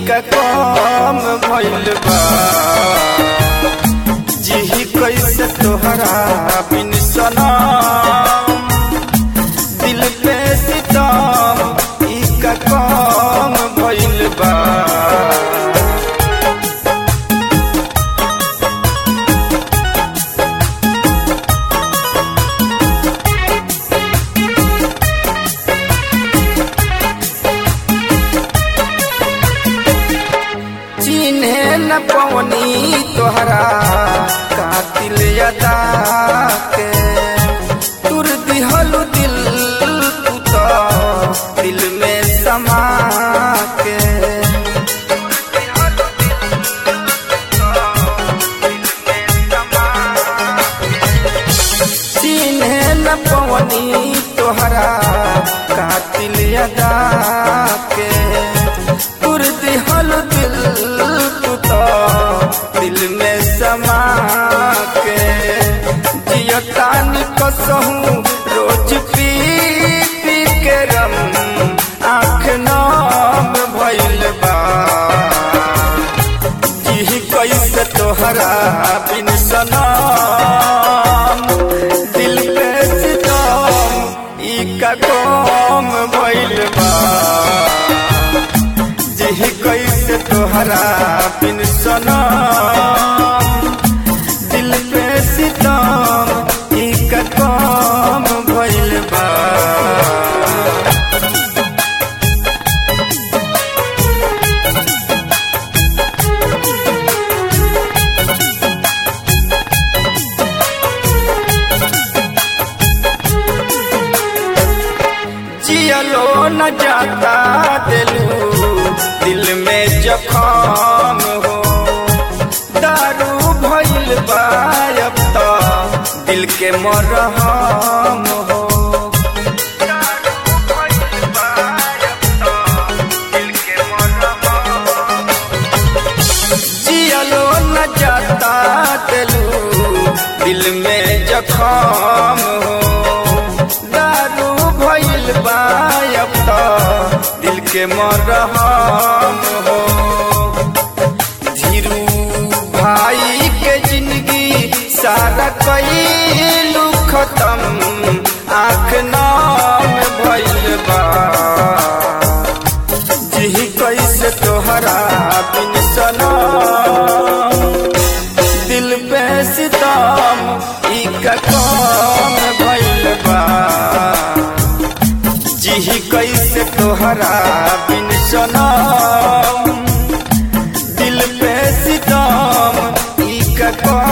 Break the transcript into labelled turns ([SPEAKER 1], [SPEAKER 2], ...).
[SPEAKER 1] का काम भइल बा जिही कैसे तोहरा बिन सनम दिल पे सितम ई का काम भइल बा चिन्हे न पवनी तोहरा कातिल अदा के तुर दिहलु दिल तू तो दिल में समा के चिन्हे न पवनी तोहरा कातिल अदा के तुर दिहल दिल तू तो दिल में समा के जियतानी कसहूँ रोज पी पी के रम आँख नाम भइल बा जी कैसे तोहरा बिन सनम दिल पे सितम ई का काम भइल बा जी कैसे तोहरा बिन सनम दिल पे सितम ई का काम भइल बा जियलो न जाता दिलू दिल में जखाम हो दारू भइल बा अब तो दिल के मरहम हो जियलो न जाता दिलू दिल में जखाम हो दारू भइल बा अब तो दिल के मरहम हो धीरू भाई के जिंदगी सारा कैलू खत्म आँख नाम भइल बा जी कैसे तोहरा बिन सनम दिल पे सितम ई का काम भइल बा जी कैसे तोहरा बिन सनम दिल पे सितम ई का काम